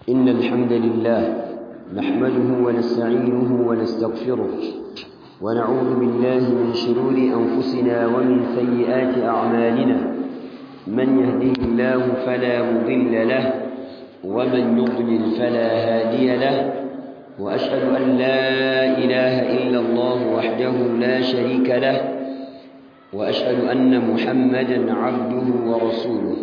إن الحمد لله نحمده ونستعينه ونستغفره ونعوذ بالله من شرور أنفسنا ومن سيئات أعمالنا من يهده الله فلا مضل له ومن يضلل فلا هادي له وأشهد أن لا إله إلا الله وحده لا شريك له وأشهد أن محمدا عبده ورسوله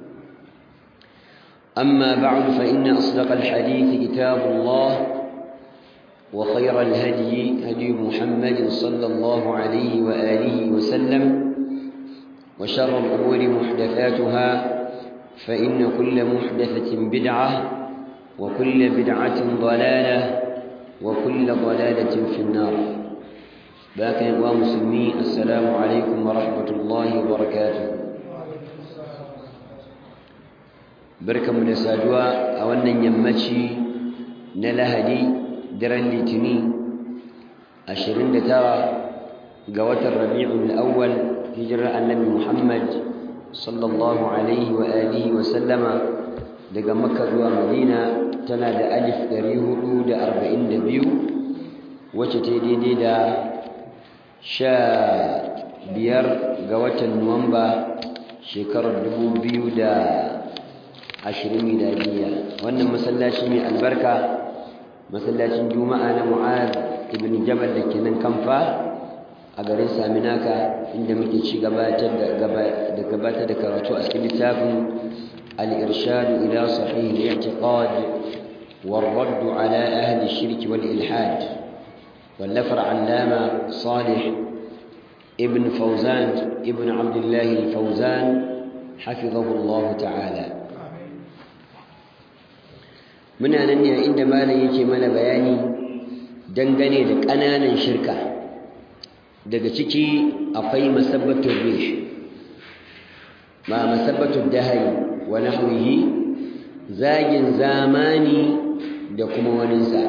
أما بعد فإن أصدق الحديث كتاب الله وخير الهدي هدي محمد صلى الله عليه وآله وسلم وشر الأمور محدثاتها فإن كل محدثة بدعة وكل بدعة ضلالة وكل ضلالة في النار باكن ومسلمين السلام عليكم ورحمة الله وبركاته barkanmu da saduwa a wannan yammaci na lahadi daren litini 29 ga watan rabi'ul awwal hijirar annabi muhammad sallallahu alaihi wa alihi wa sallama daga makka zuwa madina tana da alif 442 wacce ta daidai da sha biyar ga watan nuwamba shekarar 2000 ashirin miladiya wannan masallaci mai albarka masallacin juma'a na mu'az ibn jabal da ke nan kamfa a garin saminaka inda muke ci gabatar da gabatar da karatu a cikin littafin al-irshad ila sahih al-i'tiqad والرد على أهل الشرك والإلحاد واللفر علامة صالح ابن فوزان ابن عبد الله الفوزان حفظه الله تعالى muna nan ne inda malam yake mana bayani dangane da ƙananan shirka daga ciki akwai masabbatun rih ma masabbatun dahari wa nahwihi zagin zamani da kuma waninsa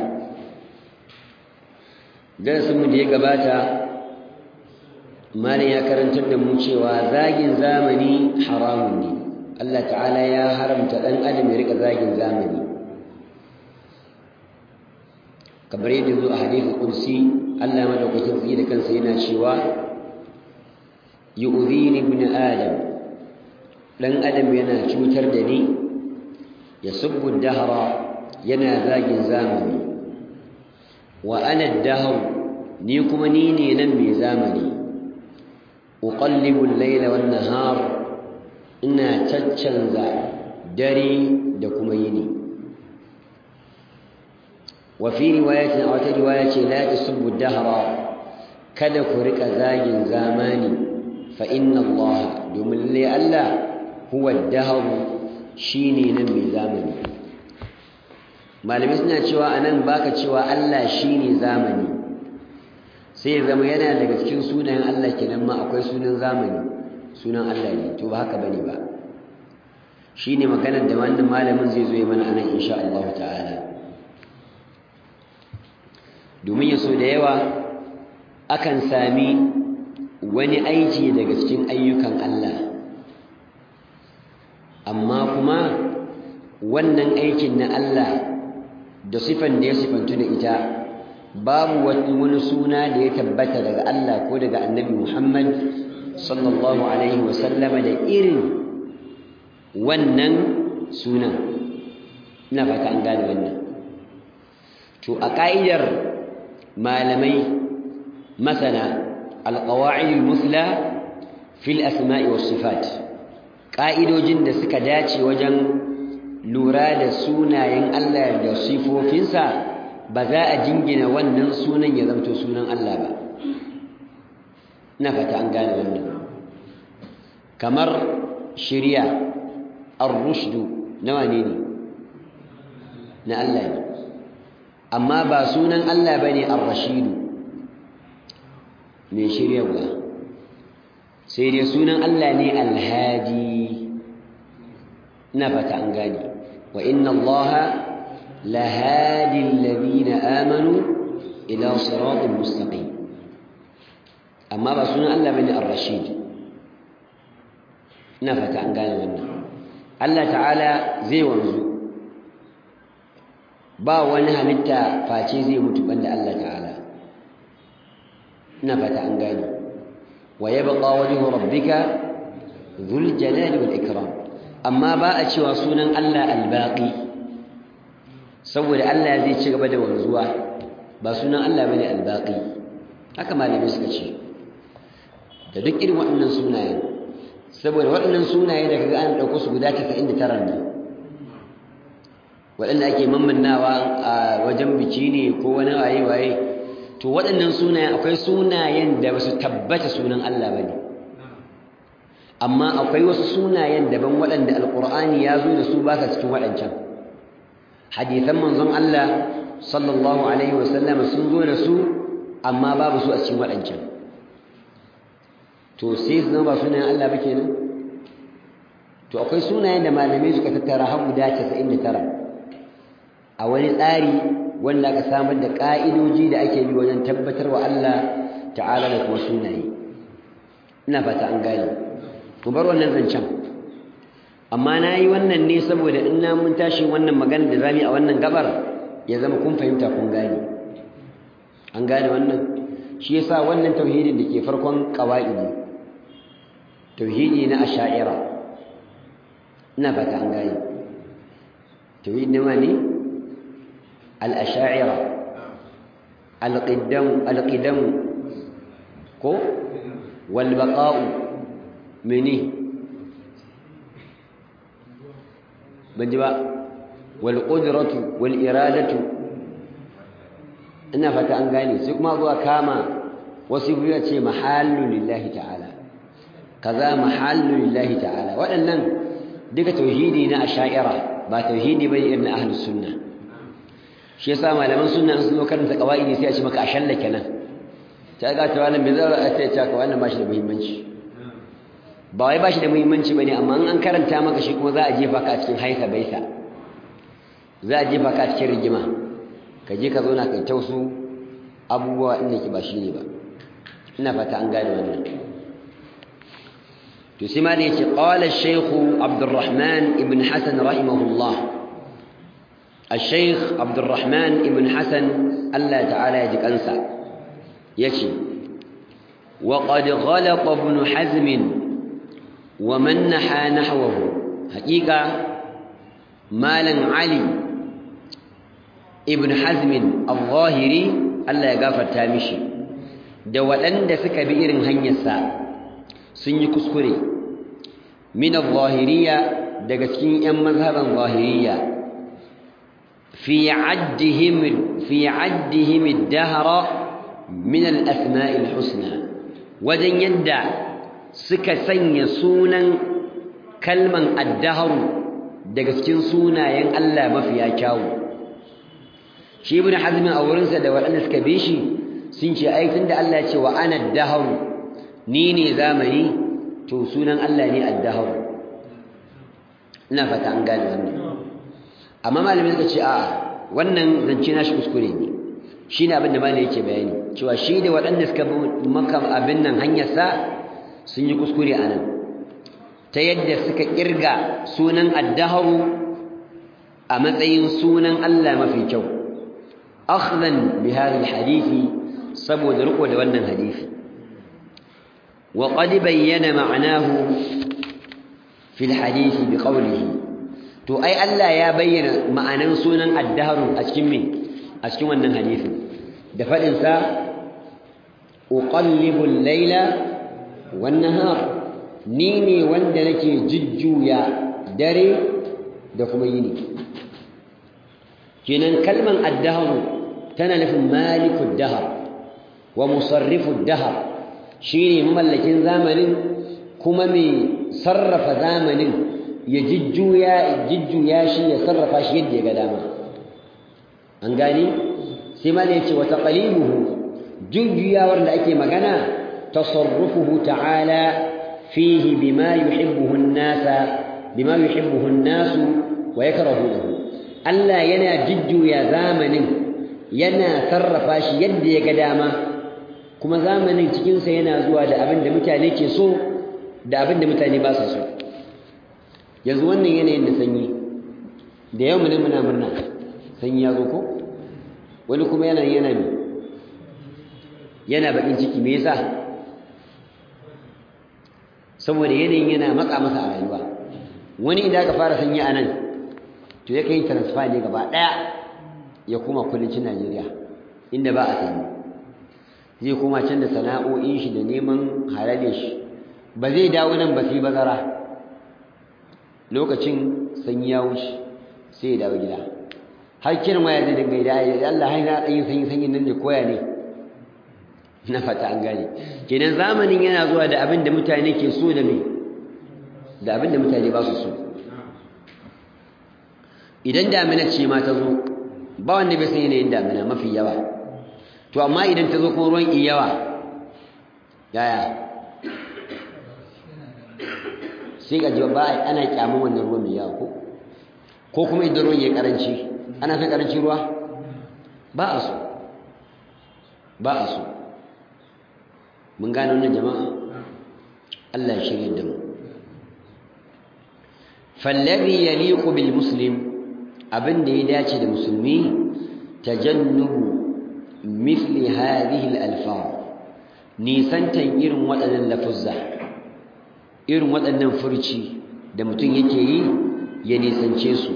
darasinmu da ya gabata malam ya karantar da mu cewa zagin zamani haramun ne Allah ta'ala ya haramta ɗan adam ya rika zagin zamani kamar yadda zo a hadithin kursi Allah madaukakin tsaye da kansa yana cewa yu'dhini ibn adam dan adam yana cutar da ni yasubbu dahra yana zagin zamani wa ana dahr ni kuma ni ne nan mai zamani uqallibu al-layla wan nahar ina caccanza dare da kuma yini وفي رواية أو رواية لا تسبوا الدهر kada ku rika zagin zamani fa inna Allah domin lai Allah huwa dahr shine nan mai zamani malamai suna cewa anan baka cewa Allah shine zamani sai zama yana daga cikin sunayen Allah kenan ma akwai sunan zamani sunan Allah ne to ba haka bane ba shine maganar da wannan malamin zai zo ya mana anan insha Allah ta'ala domin ya so da yawa akan sami wani aiki daga cikin ayyukan Allah amma kuma wannan aikin na Allah da sifan da ya sifantu da ita babu wani suna da ya tabbata daga Allah ko daga annabi Muhammad sallallahu alaihi wasallama da irin wannan sunan ina fata an gane wannan to a ƙa'idar malamai masana alƙawa'idul musla fil asma'i was sifat ƙa'idojin da suka dace wajen lura da sunayen Allah da sifofinsa ba za a jingina wannan sunan ya zamto sunan Allah ba ina fata an gane wannan kamar shirya ar-rushdu nawa ne ne na Allah ne amma ba sunan Allah ba ne ar-rashidu mai shiryarwa sai dai sunan Allah ne alhadi ina fata an gani wa inna Allah lahadi alladhina amanu ila siratin mustaqim amma ba sunan Allah bane ar-rashid ina fata an gane wannan Allah ta'ala zai wanzu ba wani halitta face zai mutu banda Allah ta'ala ina fata an gani wa yabqa wajhu rabbika dhul jalali wal ikram amma ba a cewa sunan Allah al-baqi saboda Allah zai ci gaba da wanzuwa ba sunan Allah bane al-baqi haka malamai suka ce da duk irin waɗannan sunayen saboda waɗannan sunaye da kaga an ɗauko su guda 99 ne waɗanda ake mammannawa a wajen biki ne ko wani waye-waye to waɗannan sunayen akwai sunayen da ba su tabbata sunan Allah ba ne amma akwai wasu sunayen daban waɗanda alƙur'ani ya zo da su ba sa cikin waɗancan hadithan manzon Allah sallallahu alaihi wasallam sun zo da su amma babu su a cikin waɗancan to sai su zama ba sunayen Allah ba kenan to akwai sunayen da malamai suka tattara har guda 99 a wani tsari wanda aka samar da ƙa'idoji da ake bi wajen tabbatar wa Allah ta'ala da kuma sunaye ina fata an gane ku bar wannan zancen amma na yi wannan ne saboda in na mun tashi wannan magana da zami a wannan gabar ya zama kun fahimta kun gane an gane wannan shi yasa wannan tauhidin da ke farkon ƙawa'idi tauhidi na asha'ira ina fata an gane tauhidi na ma ne الأشاعرة القدم القدم كو والبقاء مني بنجبا والقدرة والإرادة ina fata an gane sai kuma zuwa kama wasu biyu ce mahallu lillahi ta'ala kaza mahallu lillahi ta'ala waɗannan duka tauhidi na asha'ira ba tauhidi bane irin ahlus sunna shi yasa malaman sunna sun zo karanta qawaidi sai a ce maka a shallake nan ta ga ta wannan bai zara a ce ta ka wannan bashi da muhimmanci ba wai bashi da muhimmanci bane amma an karanta maka shi kuma za a jefa ka a cikin haika baita za a jefa ka a cikin rigima ka je ka zauna kai tausu abubuwa inda ki ba shi ne ba ina fata an gane wannan to sai ma da yace qala ash-shaykh Abdurrahman ibn Hasan rahimahullah الشيخ عبد الرحمن ابن حسن الله تعالى يجكنسا يشي وقد غلط ابن حزم ومن نحى نحوه حقيقة مالا علي ابن حزم الظاهري الله يغفر تامشي da waɗanda suka bi irin hanyarsa sun yi kuskure min al-zahiriyya daga cikin 'yan mazhaban zahiriyya في عدهم في عدهم الدهر من الأسماء الحسنى وجن يدع سكسن يسونا كلمة الدهر دقسكين سونا ين ألا ما فيها كاو شي ابن حزم أورنسا دا وأنا سكبيشي سنشي أيتن دا الله يتشي وأنا الدهر نيني زامني تو سونا ألا ني الدهر نفت عن قال wannan amma malamin suka ce a wannan zance na shi kuskure ne shi ne abinda malamin yake bayani cewa shi da waɗanda suka bi maka abin nan hanyarsa sun yi kuskure a nan ta yadda suka ƙirga sunan addaharu a matsayin sunan Allah mafi kyau akhdan bi hadhihi hadisi saboda riko da wannan hadisi wa qad bayyana ma'anahu fi al-hadisi bi qawlihi to ai Allah ya bayyana ma'anan sunan addaharu a cikin me a cikin wannan hadisi da fadin sa uqallibu al-layla wan-nahar ni ne wanda nake jujjuya dare da kuma yini kenan kalman addaharu tana nufin malikud dahar wa musarrifud dahar shine mamallakin zamanin kuma mai sarrafa zamanin ya jijjuya jijjuya shi ya sarrafa shi yadda ya ga dama an gani sai ma ne yace wa taqlibuhu jujjuyawar da ake magana tasarrufuhu ta'ala fihi bima yuhibbuhu an-nasa bima yuhibbuhu an-nasu wa yakrahuhu Allah yana jujjuya zamanin yana sarrafa shi yadda ya ga dama kuma zamanin cikinsa yana zuwa da abin da mutane ke so da abin da mutane ba su so yanzu wannan yanayin da sanyi da yau mune muna murna sanyi ya zo ko wani kuma yana yana ne yana bakin ciki me yasa saboda yanayin yana matsa masa a rayuwa wani idan aka fara sanyi a nan to ya kai transfer ne gaba daya ya koma kudancin Najeriya inda ba a sanyi zai koma can da sana'o'in shi da neman halale shi ba zai dawo nan ba sai bazara lokacin sanyi ya wuce sai ya dawo gida har kiran waya zai dinga da ya Allah hai na dan sanyi sanyi nan ne koya ne na fata an gane kenan zamanin yana zuwa da abin da mutane ke so da me da abin da mutane ba su so idan damina ce ma ta zo ba wanda bai san yanayin damina mafi yawa to amma idan ta zo kuma ruwan yawa yaya sai ga jiwa ba ana kyamun wannan ruwan mai yawa ko ko kuma idan ruwan ya karanci ana son karanci ruwa ba a so ba a so mun gane wannan jama'a Allah ya shirye da mu fallabi yaliqu bil muslim abin da ya dace da musulmi tajannubu mithli hadhihi al alfaz nisantan irin waɗannan lafuzza irin waɗannan furci da mutum yake yi ya nisance su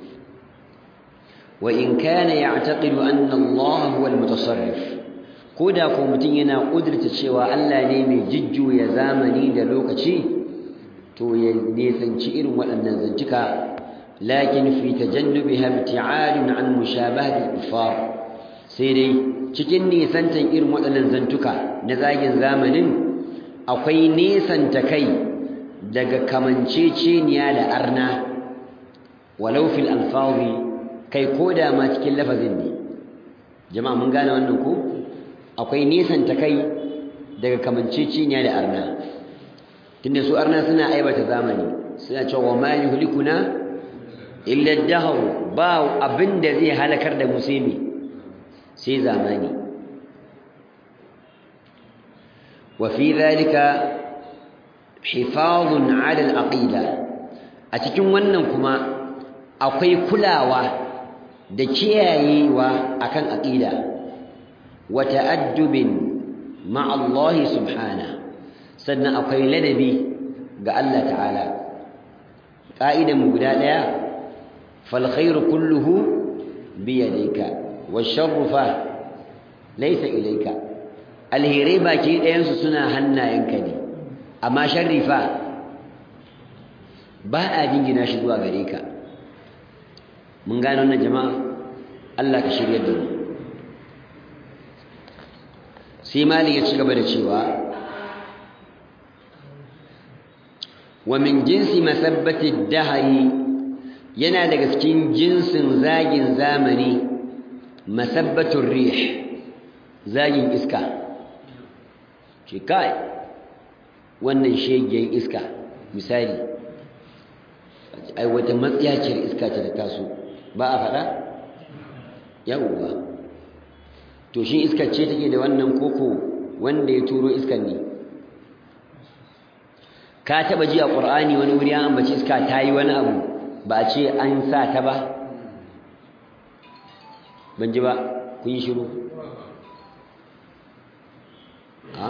wa in kana ya'taqidu anna Allah huwa al-mutasarrif koda ko mutum yana kudurta cewa Allah ne mai jijjuya zamani da lokaci to ya nisanci irin waɗannan zantuka lakin fi tajannubiha ibti'adun an mushabahati al-kuffar sai dai cikin nisantan irin waɗannan zantuka na zagin zamanin akwai nesanta kai daga kamanceceniya da arna walau fil alfazi kai koda ma cikin lafazin ne jama'a mun gane wannan ko akwai nesanta kai daga kamanceceniya da arna tunda su arna suna aibata zamani suna cewa ma yuhlikuna illa ad-dahr ba abinda zai halakar da musulmi sai zamani wa fi dhalika hifazun ala al-aqida a cikin wannan kuma akwai kulawa da kiyayewa akan aqida wa ta'addubin ma'a Allah subhana sannan akwai ladabi ga Allah ta'ala ka'idan mu guda daya fal khairu kulluhu bi yadayka wash-sharru fa laysa ilayka alheri baki ɗayan su suna hannayenka ne amma sharri fa ba a jingina shi zuwa gare ka mun gano wannan jama'a Allah ka shirya da mu sai mali ya ci gaba da cewa wa min jinsi masabbati dahari yana daga cikin jinsin zagin zamani masabbatun rih zagin iska ce kai wannan shegen iska misali ai wata matsiyaciyar iska ce ta taso ba a faɗa yawwa to shi iskar ce take da wannan koko wanda ya turo iskar ne ka taba ji a qur'ani wani wuri an ambaci iska ta yi wani abu ba a ce an sa ta ba ban ji ba kun yi shiru ha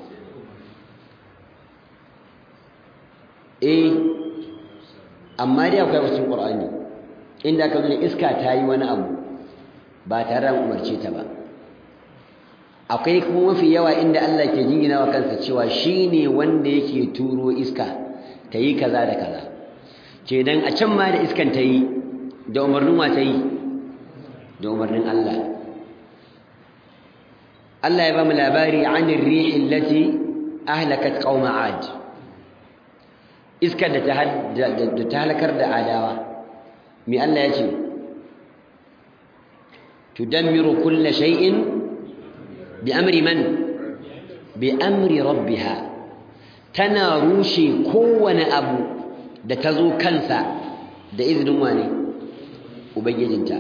eh amma dai akwai wasu qur'ani inda ka zo iska ta yi wani abu ba tare da umarce ta ba akwai kuma mafi yawa inda Allah ke jingina wa kansa cewa shine wanda yake turo iska ta yi kaza da kaza kenan a can ma da iskan ta yi da umarnin wa ta yi da umarnin Allah Allah ya ba mu labari anir rihi allati ahlakat qauma ad iskar da ta halakar da adawa mi Allah ya ce tudammiru kulla shay'in bi amri man bi amri rabbiha tana rushe kowane abu da ta zo kansa da izinin wane ubangijinta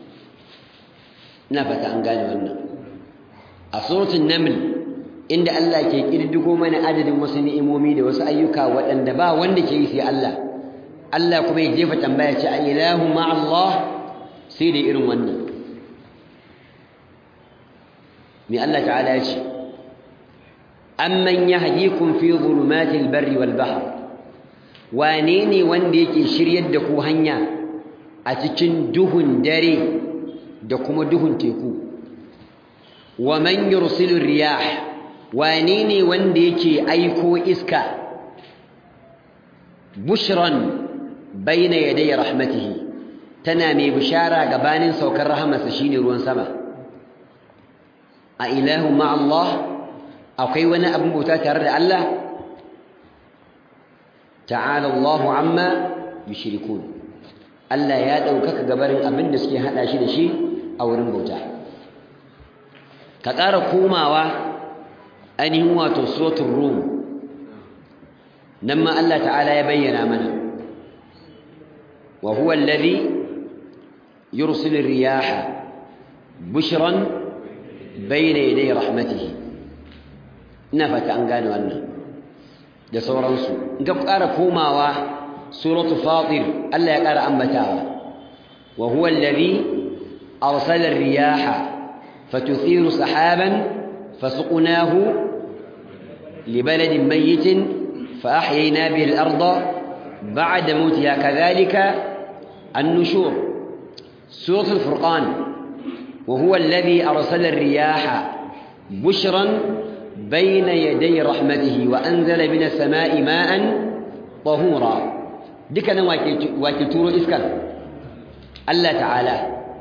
ina fata an gane wannan a suratul naml inda Allah ke kirdigo mana adadin wasu ni'imomi da wasu ayyuka waɗanda ba wanda ke yi sai Allah Allah kuma ya jefa tambaya ce a ilahu ma Allah sai da irin wannan mai Allah ta'ala ya ce amman yahdikum fi dhulumatil barri wal bahr wane ne wanda yake shiryar da ku hanya a cikin duhun dare da kuma duhun teku wa man yursilu riyah wane ne wanda yake aiko iska bushran baina yaday rahmatihi tana mai bishara gabanin saukar rahamarsa shine ruwan sama a ilahu ma Allah akwai wani abin bauta tare da Allah ta'ala Allahu amma yushrikun Allah ya ɗaukaka gabarin abin da suke haɗa shi da shi a wurin bauta ka ƙara komawa ainihin wato suratul rum nan ma Allah ta'ala ya bayyana mana wa huwa alladhi yursilu riyaha bushran bayna yaday rahmatihi ina fata an gane wannan da sauransu in ka ƙara komawa suratul fatir Allah ya ƙara ambatawa wa huwa alladhi arsala ar-riyaha fatuthiru sahaban فسقناه لبلد ميت فأحيينا به الأرض بعد موتها كذلك النشور سورة الفرقان وهو الذي أرسل الرياح بشرا بين يدي رحمته وأنزل من السماء ماء طهورا دكنا واكتورو إسكال الله تعالى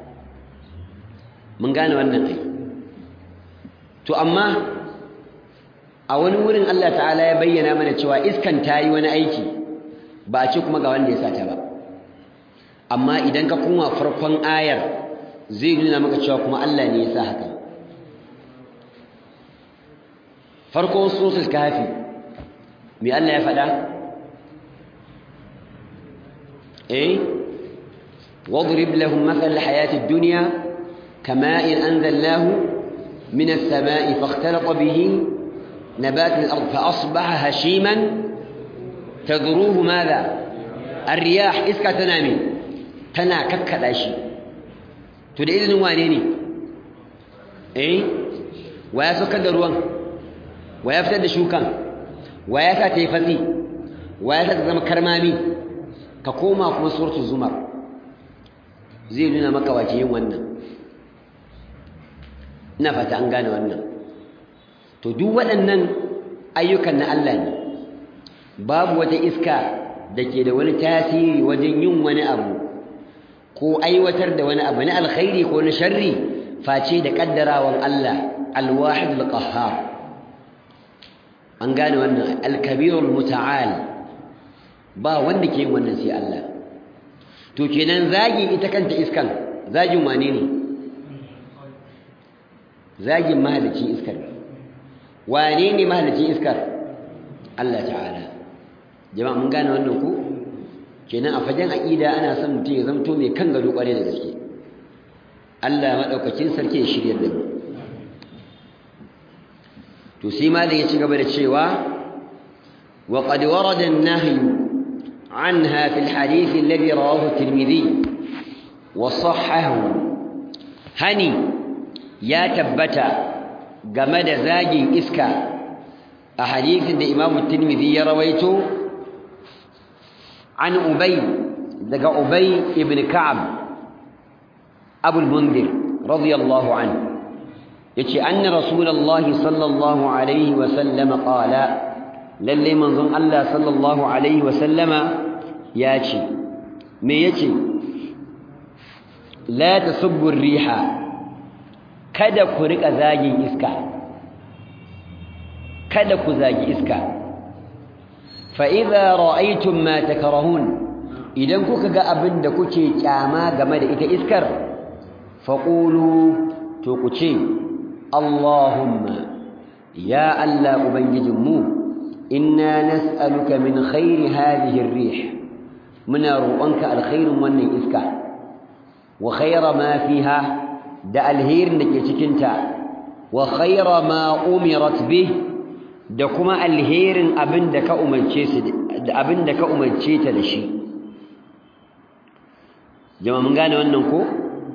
من قال وأنه to amma a wani wurin Allah ta'ala ya bayyana mana cewa iskan ta yi wani aiki ba a ce kuma ga wanda ya sata ba amma idan ka kuma farkon ayar zai nuna maka cewa kuma Allah ne ya sa haka farkon sosul kafi me Allah ya faɗa eh واضرب لهم مثل الحياة الدنيا كماء أنزلناه من السماء فاختلط به نبات الأرض فأصبح هشيما تذروه ماذا الرياح إسكا تنامي تنا ككدا شي to da izinin wane ne eh wa ya saukar da ruwan wa ya fitar da shukan wa ya sa ta yi fatsi wa ya sa ta zama karmami ka koma kuma suratul zumar zai nuna maka wace yin wannan ina fata an gane wannan to duk waɗannan ayyukan na Allah ne babu wata iska da ke da wani tasiri wajen yin wani abu ko aiwatar da wani abu na alkhairi ko na sharri face da kaddarawan Allah alwahid alqahhar an gane wannan alkabirul muta'al ba wanda ke yin wannan sai Allah to kenan zagi ita kanta iskan zagin wane ne zagin mahalicin iskar wane ne mahalicin iskar Allah ta'ala jama'a mun gane wannan ku kenan a fagen aqida ana son mutum ya zamto mai kan gado kware da gaske Allah madaukakin sarki ya shirye da mu to sai malam ya ci gaba da cewa wa qad warada an-nahy anha fi al-hadith alladhi rawahu at-tirmidhi wa sahhahu hani ya tabbata game da zagin iska a hadisin da Imam Tirmidhi ya rawaito an Ubay daga Ubay ibn Ka'ab Abu al-Mundhir radiyallahu anhu yace anna Rasulullahi sallallahu alaihi wa sallama qala lalle manzon Allah sallallahu alaihi wa sallama yace me yace la tasubbu ar-riha kada ku rika zagin iska kada ku zagi iska fa idza ra'aytum ma takrahun idan kuka ga abin da kuke kyama game da ita iskar faqulu to ku ce Allahumma ya Allah ubangijinmu inna nas'aluka min khairi hadhihi ar-rih muna roƙonka alkhairin wannan iska wa khaira ma fiha da alherin da ke cikinta wa khaira ma umirat bih da kuma alherin abin da ka umarce su da abin da ka umarce ta da shi jama'a mun gane wannan ko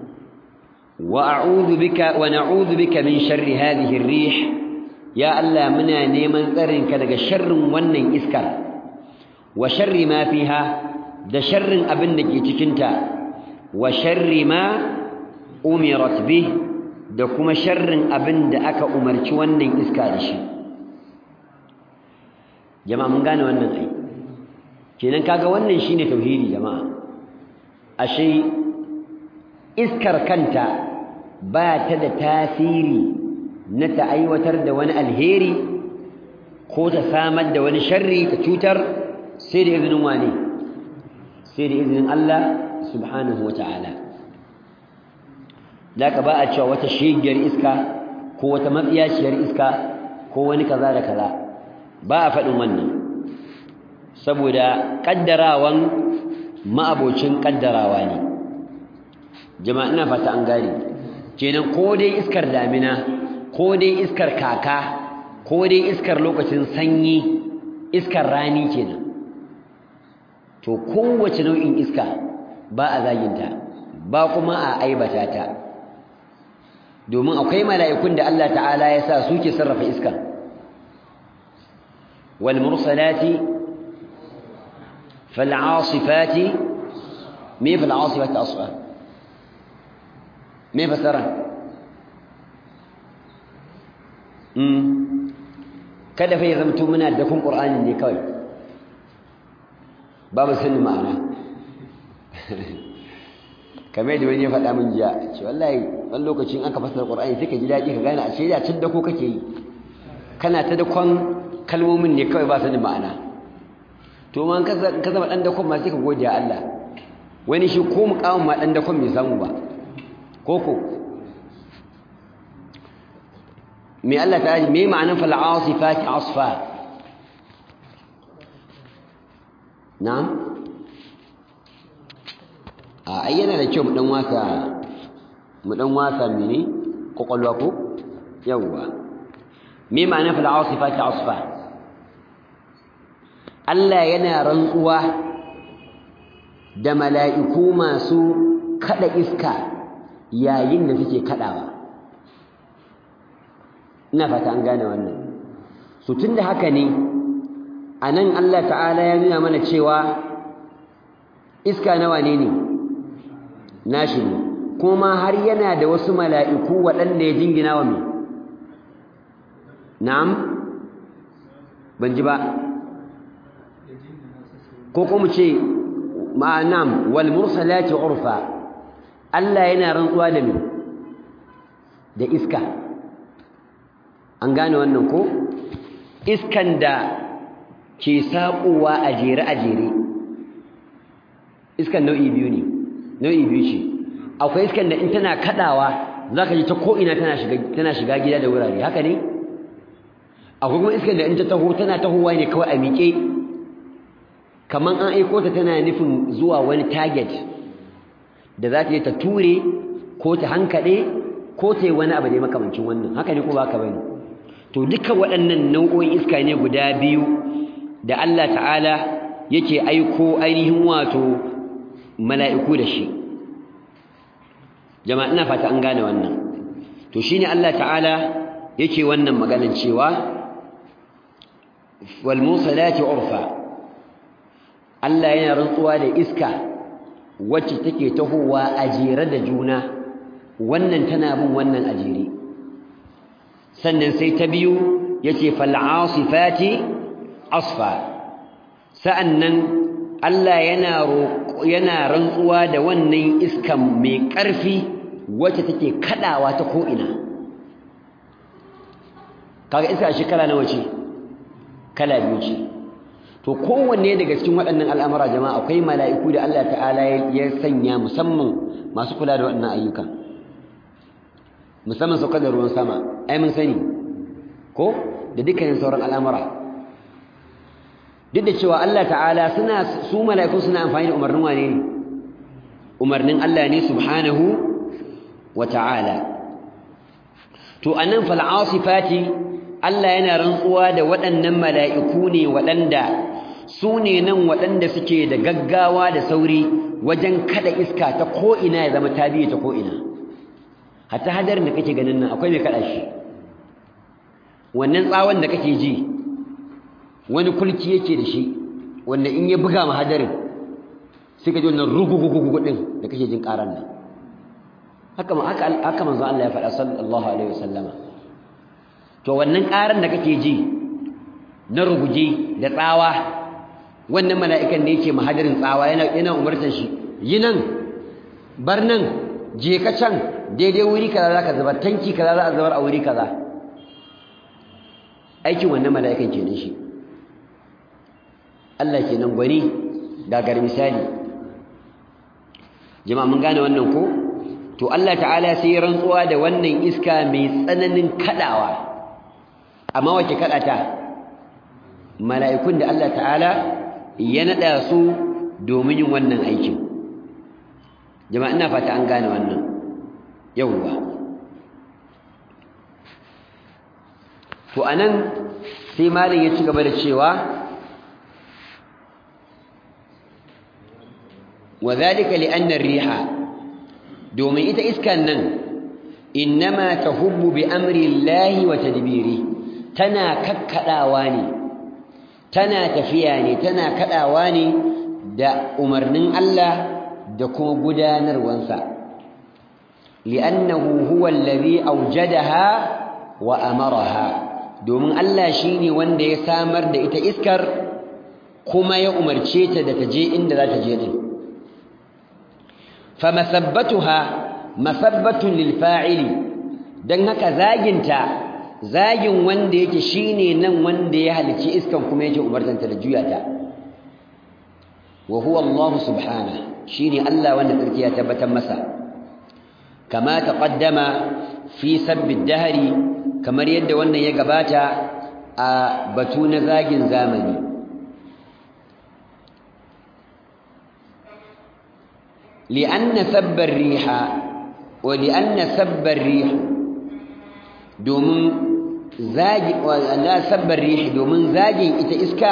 wa a'udhu bika wa na'udhu bika min sharri hadhihi ar-rih ya Allah muna neman tsarinka daga sharrin wannan iskar wa sharri ma fiha da sharrin abin da ke cikinta wa sharri ma umirat bih da kuma sharrin abin da aka umarci wannan iska da shi jama'a mun gane wannan ai kenan kaga wannan shine tauhidi jama'a ashe iskar kanta ba ta da tasiri na ta aiwatar da wani alheri ko ta samar da wani sharri ta cutar sai da izinin wane sai da izinin Allah subhanahu wa ta'ala da ka ba a cewa wata shigiyar iska ko wata matsiyaciyar iska ko wani kaza da kaza ba a faɗin wannan saboda ƙaddarawan ma'abocin ƙaddarawa ne jama'a ina fata an gane kenan ko dai iskar damina ko dai iskar kaka ko dai iskar lokacin sanyi iskar rani kenan to kowace nau'in iska ba a zaginta ba kuma a aibata ta domin akwai mala'ikun da Allah ta'ala ya sa suke sarrafa iska wal mursalati fal asifati me fal asifati asfa me fasara mm kada fa ya zamto muna da kun qur'ani ne kawai babu sanin ma'ana kamar da wani ya faɗa min jiya ce wallahi wani lokacin aka fasara qur'ani sai ka ji daɗi ka gane a shirya tun da ko kake yi kana ta dakon kalmomin ne kawai ba sanin ma'ana to man ka zama ɗan dakon ma sai ka gode Allah wani shi ko muƙamin ma ɗan dakon bai samu ba koko me Allah ta me ma'anar fal asifati asfa na'am a ayyana da kyau mu dan wasa mu dan wasa mene kokolwa ko yawa me ma'anar fal asifati asfa Allah yana rantsuwa da mala'iku masu kada iska yayin da suke kadawa ina fata an gane wannan so tunda haka ne anan Allah ta'ala ya nuna mana cewa iska nawa ne ne nashi ne kuma har yana da wasu mala'iku waɗanda ya jingina wa mai na'am ban ji ba ko kuma ce ma'anam wal mursalati urfa Allah yana rantsuwa da mai da iska an gane wannan ko iskan da ke saƙowa a jere a jere iskan nau'i biyu ne nau'i biyu ce akwai iskan da in tana kadawa zaka ji ta ko'ina tana shiga tana shiga gida da wurare haka ne akwai kuma iskan da in ta taho tana tahowa ne kawai a miƙe kaman an aiko ta tana nufin zuwa wani target da za ta yi ta ture ko ta hankade ko ta yi wani abu da makamancin wannan haka ne ko ba haka bane to duka waɗannan nau'o'in iska ne guda biyu da Allah ta'ala yake aiko ainihin wato mala'iku da shi jama'a ina fata an gane wannan to shine Allah ta'ala yake wannan maganan cewa wal musalati urfa Allah yana rantsuwa da iska wacce take tahowa a jere da juna wannan tana bin wannan a jere sannan sai ta biyu yace fal asifati asfa sa'annan Allah yana yana rantsuwa da wannan iskan mai ƙarfi wacce take kadawa ta ko'ina kaga iska shi kala nawa ce kala biyu ce to kowanne daga cikin waɗannan al'amura jama'a akwai mala'iku da Allah ta'ala ya sanya musamman masu kula da waɗannan ayyuka musamman saukar da ruwan sama ai mun sani ko da dukkanin sauran al'amura duk da cewa Allah ta'ala suna su mala'iku suna amfani da umarnin wane ne umarnin Allah ne subhanahu wa ta'ala to anan fal asifati Allah yana rantsuwa da waɗannan mala'iku ne waɗanda su ne nan waɗanda suke da gaggawa da sauri wajen kada iska ta ko'ina ya zama tabiye ta ko'ina hatta hadarin da kake ganin nan akwai mai kada shi wannan tsawon da kake ji wani kulki yake da shi wanda in ya buga ma hadarin sai ka ji wannan rugugugugu din da kake jin karan nan haka haka haka manzo Allah ya faɗa sallallahu alaihi wasallama to wannan karan da kake ji na ruguje da tsawa wannan mala'ikan da yake mahadarin tsawa yana yana umartar shi yi nan bar nan je ka can daidai wuri kaza zaka zubar tanki kaza za a zubar a wuri kaza aikin wannan mala'ikan kenan shi Allah kenan gwani gagar misali jama'a mun gane wannan ko to Allah ta'ala sai ya rantsuwa da wannan iska mai tsananin kadawa amma wace kada ta mala'ikun da Allah ta'ala ya nada su domin yin wannan aikin jama'a ina fata an gane wannan yawwa to anan sai malin ya ci gaba da cewa وذلك لأن الريح دومي إذا إسكان إنما تهب بأمر الله وتدبيره تنا ككداواني تنا تفياني تنا كداواني دا أمرنن الله دا كما قدانر وانسا لأنه هو الذي أوجدها وأمرها دومن الله شيني وان دا يسامر دا إتا إسكر كما يأمر شيتا دا تجي إن دا تجي دين فمثبتها مثبة للفاعل dan haka zaginta zagin wanda yake shine nan wanda ya halici iskan kuma yake umartanta da juyata wa huwa Allah subhanahu shine Allah wanda tsarki ya tabbatar masa kama taqaddama fi sabbi dahri kamar yadda wannan ya gabata a batu na zagin zamani لأن سب الريح ولأن سب الريح دومن زاج لا سب الريح دومن زاج إتا إسكا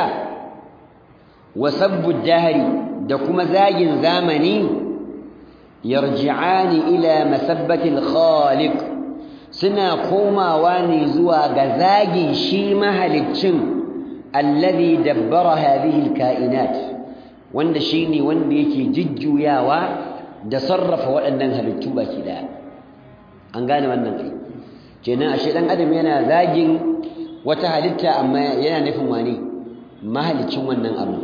وسب الدهر دكما زاج زامني يرجعان إلى مسبة الخالق سنا قوما واني زوا غزاج شيما هلتشن الذي دبر هذه الكائنات wanda shine wanda yake jujjuyawa da sarrafa waɗannan halittu baki daya an gane wannan kai kenan ashe dan adam yana zagin wata halitta amma yana nufin wani mahalicin wannan abu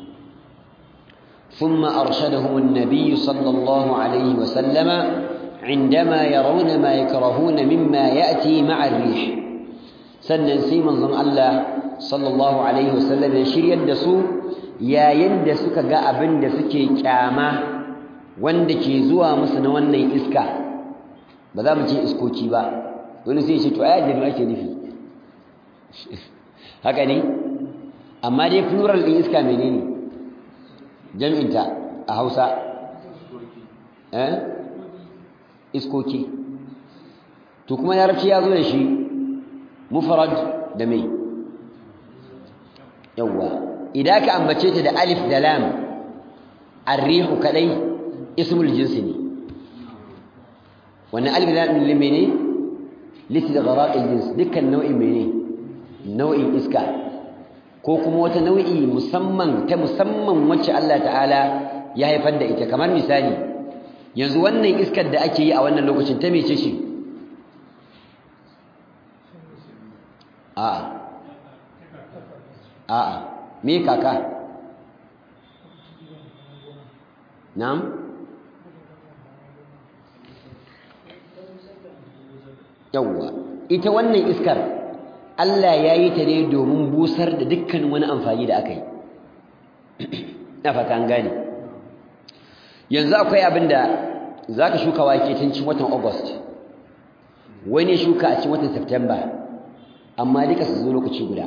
ثم أرشدهم النبي صلى الله عليه وسلم عندما يرون ما يكرهون مما يأتي مع الريح سنن سيمن ظن الله صلى الله عليه وسلم يشير يدسو yayin da suka ga abin da suke kyama wanda ke zuwa musu na wannan iska ba za mu ce iskoki ba wani sai ce to ai ajiyar ake nufi haka ne amma dai plural ɗin iska menene jam'inta a hausa eh iskoki to kuma yarabci ya zo da shi mufarad da mai yawwa idan ka ambace ta da alif da lam arrihu kadai ismul jinsi ne wannan alif da lam ne mene liti da gharaqil jins dukkan nau'in mene nau'in iska ko kuma wata nau'i musamman ta musamman wacce Allah ta'ala ya haifar da ita kamar misali yanzu wannan iskar da ake yi a wannan lokacin ta mece shi a'a a'a me kaka na'am yawwa ita wannan iskar Allah ya yi ta ne domin busar da dukkan wani amfani da aka yi na fata an gane yanzu akwai abin da za ka shuka wake tun cin watan august wani shuka a cin watan september amma duka su zo lokaci guda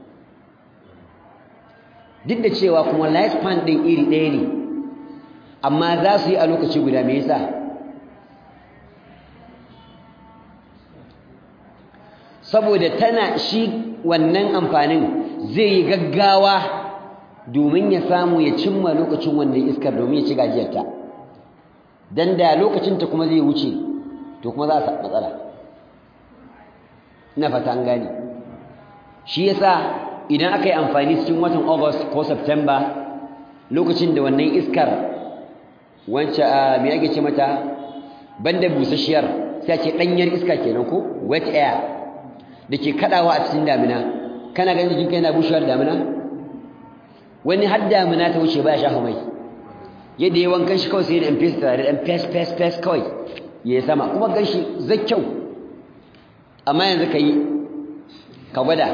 duk da cewa kuma lifespan ɗin iri ɗaya ne amma za su yi a lokaci guda me yasa saboda tana shi wannan amfanin zai yi gaggawa domin ya samu ya cimma lokacin wannan iskar domin ya ci gajiyarta dan da lokacinta kuma zai wuce to to kuma za a samu matsala ina fata an gane shi yasa idan aka yi amfani cikin watan august ko september lokacin da wannan iskar wance a me ake ce mata banda busasshiyar sai ce danyar iska kenan ko wet air da ke kadawa a cikin damina kana ganin jikinka yana bushewar damina wani har damina ta wuce baya shafa mai yadda ya wankan shi kawai sai da fes tare da fes fes fes kawai ya yi sama kuma gan shi zai kyau amma yanzu ka yi ka gwada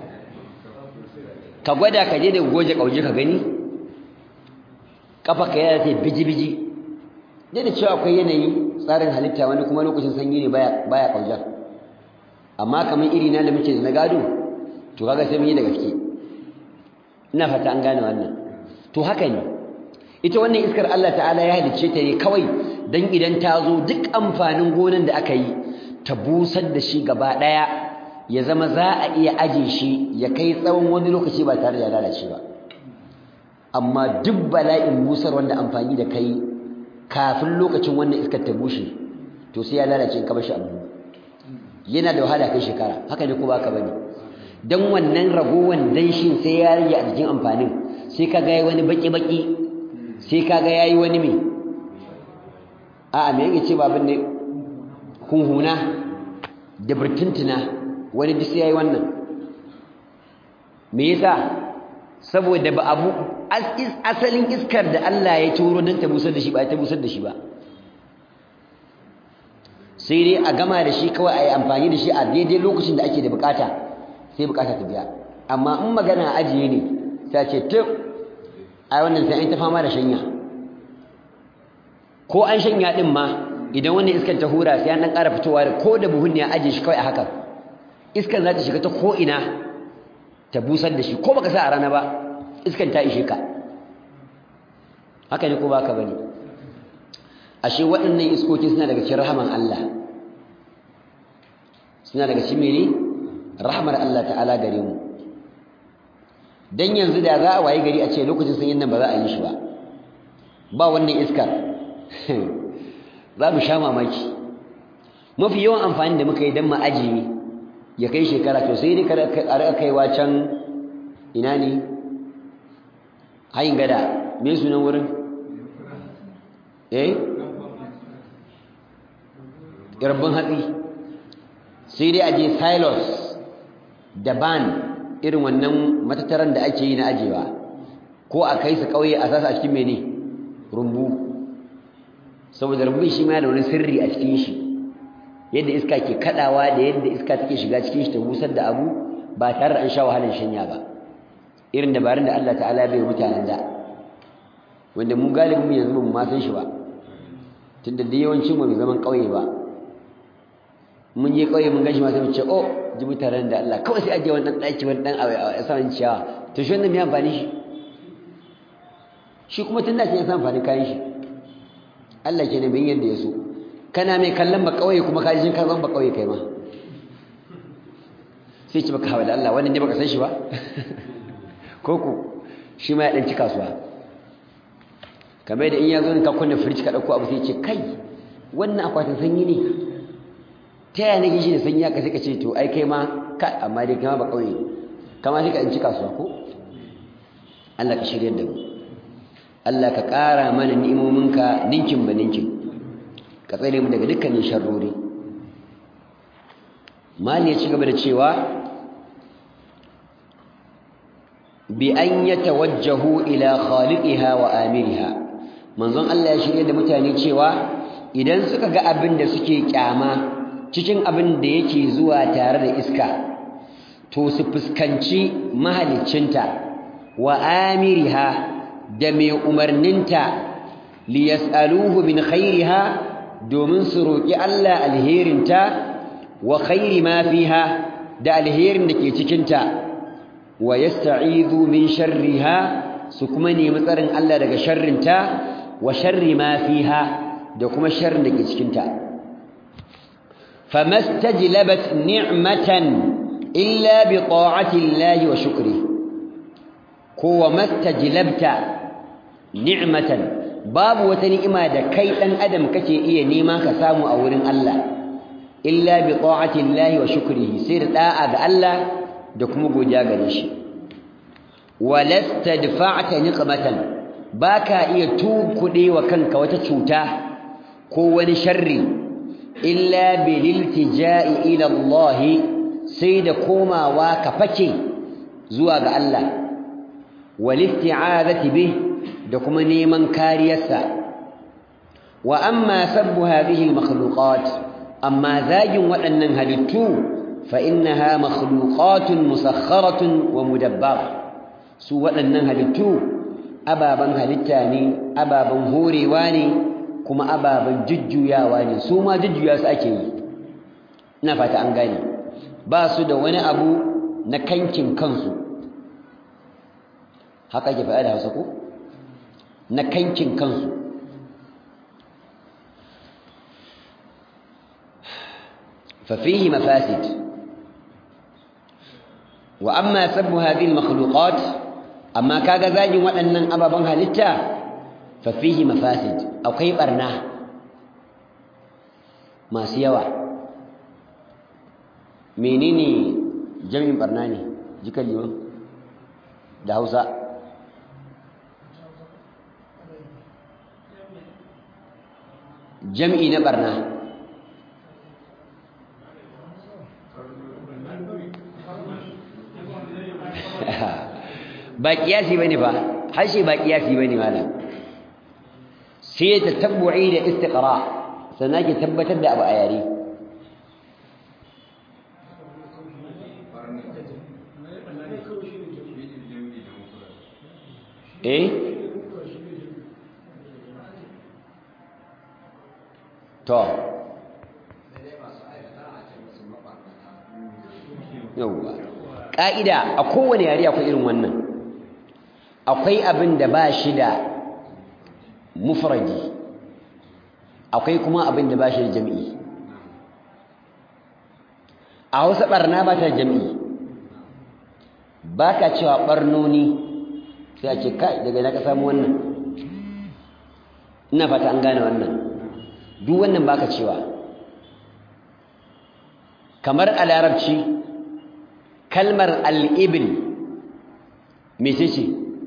ka gwada ka je da goje kauje ka gani kafa ka yana ta biji-biji dai da cewa akwai yanayi tsarin halitta wani kuma lokacin sanyi ne baya kaujar amma kamar iri na da muke da na gado to kaga sai mun yi da gaske ina fata an gane wannan to haka ne ita wannan iskar Allah ta'ala ya halicce ta ne kawai dan idan ta zo duk amfanin gonan da aka yi ta busar da shi gaba daya ya zama za a iya aje shi ya kai tsawon wani lokaci ba tare da lalace ba amma duk bala'in busar wanda amfani da kai kafin lokacin wannan iskar ta bushe to sai ya lalace in ka bar shi abu yana da wahala kai shekara haka ne ko baka bane dan wannan ragowan danshin sai ya rage a jikin amfanin sai ka ga wani baki baki sai ka ga yayi wani me a'a me yake ce babin ne hunhuna da burtuntuna wani duk sai yayi wannan me yasa saboda ba abu asalin iskar da Allah ya turo don ta busar da shi ba ta busar da shi ba sai dai a gama da shi kawai a yi amfani da shi a daidai lokacin da ake da bukata sai bukata ta biya amma in magana ajiye ne sai ce tuk a wannan sai an ta fama da shanya ko an shanya din ma idan wannan iskar ta hura sai an dan ƙara fitowa da ko da buhun ne a ajiye shi kawai a haka iskar za ta shiga ta ko ina ta busar da shi ko baka sa a rana ba iskan ta ishe ka haka ne ko baka bane ashe waɗannan iskoki suna daga cikin rahaman Allah suna daga cikin mene rahmar Allah ta'ala gare mu dan yanzu da za a waye gari a ce lokacin sanyin nan ba za a yi shi ba ba wannan iskar za mu sha mamaki mafi yawan amfani da muka yi dan mu ajiye ya kai shekara to sai dai a rika kaiwa can ina ne hayin gada me sunan wurin eh irbin hatsi sai dai aje silos da ban irin wannan matattaran da ake yi na ajewa ko a kai su kauye a sasa a cikin mene rumbu saboda rumbun shi ma da wani sirri a cikin shi yadda iska ke kadawa da yadda iska take shiga cikin shi ta busar da abu ba tare da an sha wahalar shanya ba irin dabarun da Allah ta'ala bai mutanen da wanda mu galibin mu yanzu mu ma san shi ba tunda da yawancin mu zaman kauye ba mun je kauye mun gashi ma sai mu ce oh ji mutanen da Allah kawai sai aje wannan daki wani dan a saman ciyawa to shi wannan me amfani shi shi kuma tunda sai ya san amfani kayan shi Allah ke ne bin yadda ya so kana mai kallon ba kauye kuma ka ji ka zan ba kauye kai ma sai ci baka hawa da Allah wannan ne baka san shi ba koko shi ma ya ɗanci kasuwa kamar da in ya zo ka kunna firij ka ɗauko abu sai ce kai wannan akwatin sanyi ne ta yaya nake shi da sanyi haka sai ka ce to ai kai ma ka amma dai kai ma ba ƙauye kama sai ka ɗanci kasuwa ko Allah ka shirya da mu Allah ka ƙara mana ni'imominka ninkin ba ninkin ka tsare mu daga dukkanin sharrori mali ya ci gaba da cewa بأن يتوجهوا إلى خالقها وآمرها manzon Allah ya shirye da mutane cewa idan suka ga abin da suke kyama cikin abin da yake zuwa tare da iska to su fuskanci mahaliccinta wa amiriha da mai umarninta li yas'aluhu min khairiha domin su roki Allah alherinta wa khairi ma fiha da alherin da ke cikinta wa yasta'izu min sharriha su kuma nemi tsarin Allah daga sharrinta wa sharri ma fiha da kuma sharrin da ke cikinta famastajlabat ni'matan illa bi ta'ati Allah wa shukri ko wa mastajlabta ni'matan babu wata ni'ima da kai dan adam kake iya nema ka samu a wurin Allah illa bi ta'ati Allah wa shukrihi sai da da'a ga Allah da kuma godiya gare shi walasta dafa'ta niqmatan baka iya tukude wa kanka wata cuta ko wani sharri illa bil iltija'i ila Allah sai da komawa ka fake zuwa ga Allah wal isti'azati bih da kuma neman kariyarsa wa amma sabbu hadhihi al makhluqat amma zagin waɗannan halittu fa innaha makhluqatun musakharatun wa mudabbar su waɗannan halittu ababan halitta ne ababan horewa ne kuma ababan jujjuyawa ne su ma jujjuya su ake yi ina fata an gane ba su da wani abu na kankin kansu haka ke faɗa da hausa ko na kankin kansu ففيه مفاسد وأما سب هذه المخلوقات أما كاغا زاجي وأنن أبا بنها لتا ففيه مفاسد أو كيف أرناه ما سيوا menene jami'in barna ne jikan liman da hausa jam'i na barna ba kiyasi bane ba harshe ba kiyasi bane malam sai ta tabbu'i da istiqra sannan ke tabbatar da abu a yare eh to yauwa ƙa'ida a kowane yare akwai irin wannan akwai abin da ba shi da mufradi akwai kuma abin da ba shi da jam'i a hausa ɓarna ba ta jam'i ba ka cewa ɓarnoni sai a ce kai daga na ka samu wannan ina fata an gane wannan duk wannan ba ka cewa kamar a larabci kalmar al'ibin mece ce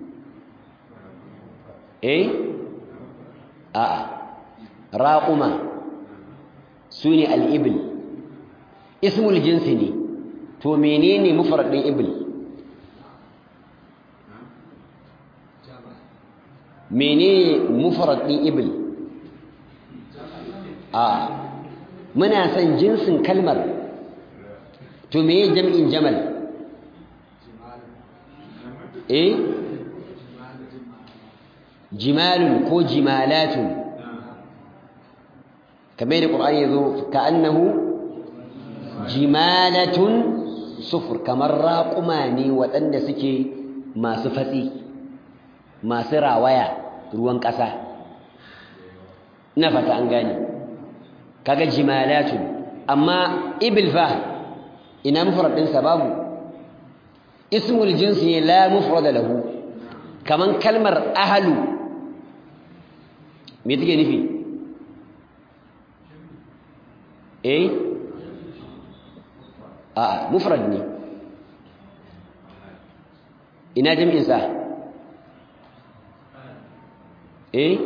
eh a'a raƙuma su ne al'ibil ismul jinsi ne to menene mufaradin ibil menene mufaradin ibil a muna son jinsin kalmar to meye jam'in jamal eh jimalun ko jimalatun kamar da ƙur'ani ya zo ka'annahu jimalatun sufur kamar raƙuma ne waɗanda suke masu fatsi masu rawaya ruwan ƙasa ina fata an gane kaga jimalatun amma ibil fa ina mufrad ɗinsa babu ismul jinsi la mufrada lahu kaman kalmar ahlu me take nufi eh a mufrad ne ina jami'in sa eh